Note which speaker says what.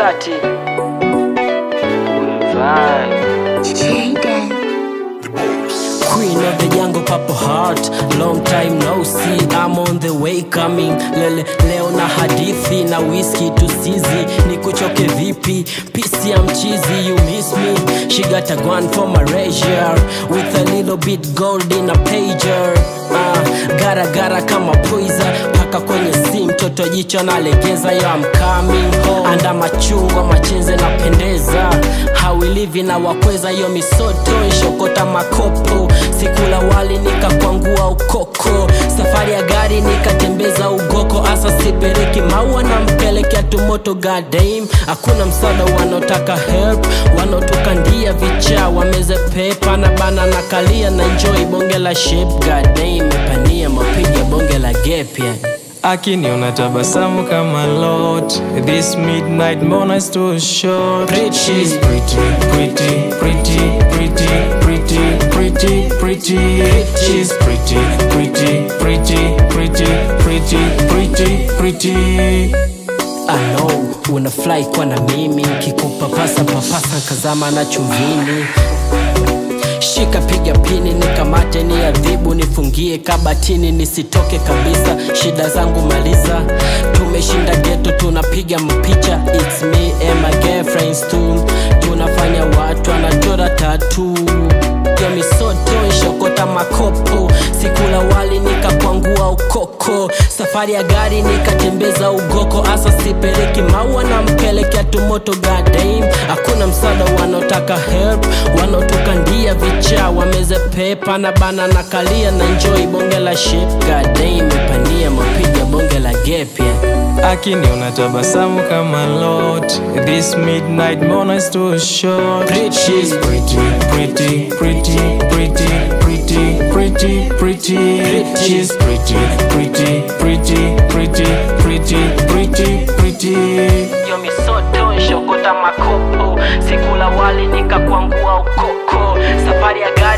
Speaker 1: Tati Vibe.
Speaker 2: Queen of the jungle purple heart Long time no see I'm on the way coming Lele, leo na hadithi na whisky tusizi Nikuchoke vipi Pisi ya mchizi you miss me She got a gun for my leisure With a little bit gold in a pager uh, Gara gara kama poiza Paka kwenye si mtoto jicho nalegeza Yo I'm coming home Anda machungwa machenze napendeza hawilivi na wakweza yo misoto ishokota makopo sikula wali nikakwangua ukoko safari ya gari nikatembeza ugoko asa sipeleki maua na mpelekea tumoto gadam hakuna msaada wanaotaka help wanaotukandia vichaa wameze pepa na bana na kalia na enjoy bonge la shape gadam mepania mapiga bonge la gepya
Speaker 3: akiniona tabasamu kama lot this midnight mbona is too short
Speaker 2: Pretty.
Speaker 3: she's pretty pretty pretty pretty pretty pretty pretty she's pretty pretty pretty pretty pretty pretty pretty
Speaker 2: I know unafly kwa na mimi kikupa pasa papasa kazama na chumvini shika piga pini nikamate ni adhibu nifungie kabatini nisitoke kabisa shida zangu maliza tumeshinda geto tunapiga mapicha It's me and my girlfriends too tunafanya watu wanachora tatu ya misoto ishokota makopo sikula wali nikakwangua ukoko safari ya gari nikatembeza ugoko asa sipeleki maua na mpelekea tumoto gadam hakuna msaada wanaotaka help wanaotukandia vichaa wameze pepa na bana na kalia na njoi bonge la ship gadam ipania mapiga bonge la gepya
Speaker 3: akiniona tabasamu kama lot this midnight mbona is too short
Speaker 2: Pretty.
Speaker 3: she's pretty pretty pretty pretty pretty pretty pretty she's pretty pretty pretty pretty pretty pretty pretty
Speaker 2: yo misoto ishokota makopo sikula wali nikakwangua ukoko safari ya gari